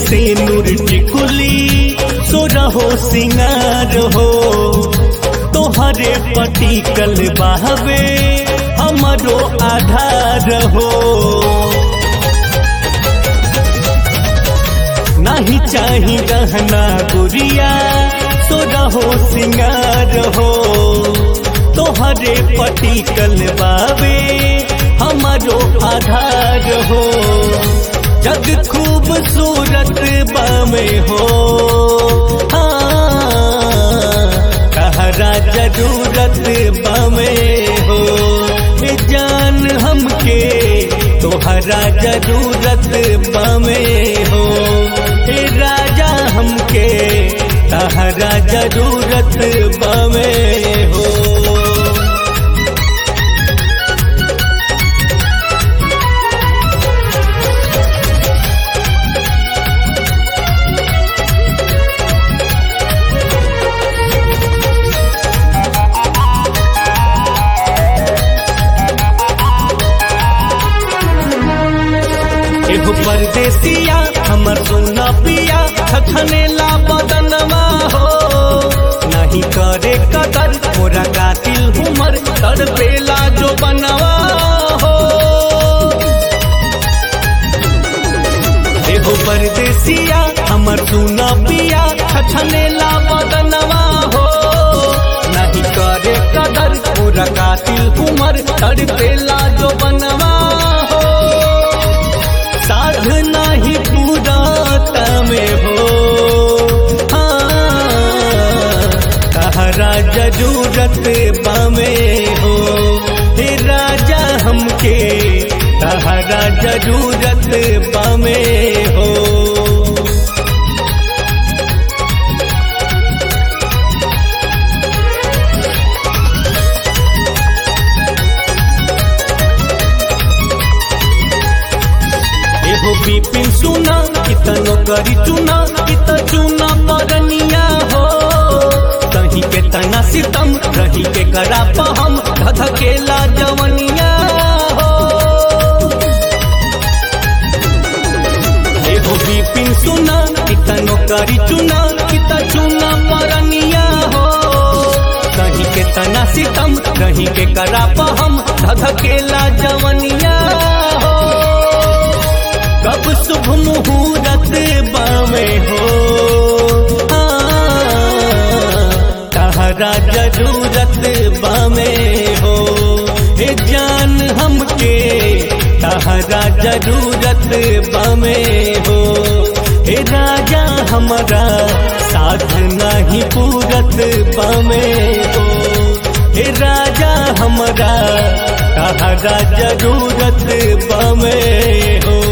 से नूर टिकुली सो रहो सिंगार हो तोहरे पटिकल बहवे हमरो आधार हो नहीं चाही गहना गुड़िया सो रहो सिंगार हो तोहरे पटिकल बावे हमारो आधार हो जग खूबसूरत बामे हो हाँ कहरा जरूरत बामे हो ए जान हमके तोहरा जरूरत बामे हो ए राजा हमके तहरा जरूरत बामे हो एगो परदेसिया हमर सोना पिया खखने ला बदनमा हो नहीं करे कदर मोरा कातिल हुमर तड़पेला जो बनवा हो एगो परदेसिया हमर सोना पिया खखने ला बदनमा हो नहीं करे कदर मोरा कातिल हुमर तड़पेला जो बनवा हो साध नाही पूरा में हो हाँ कहरा जरूरत बामे हो हे राजा हमके कहरा जरूरत बामे हो एहो बिपिन सुना कितनो करी चुना कित चुना परनिया हो कहीं के तना सितम रही के करा पहम धधकेला जवनिया हो एहो बिपिन सुना कितनो करी चुना कित चुना परनिया हो कहीं के तना सितम रही के करा पहम धधकेला जवनिया हो कब शुभ मुहूर्त बामे हो कहरा जरूरत बामे हो हे जान हमके कहरा जरूरत बामे हो हे राजा हमारा साथ नहीं पूरत बामे हो हे राजा हमारा कहरा जरूरत बामे हो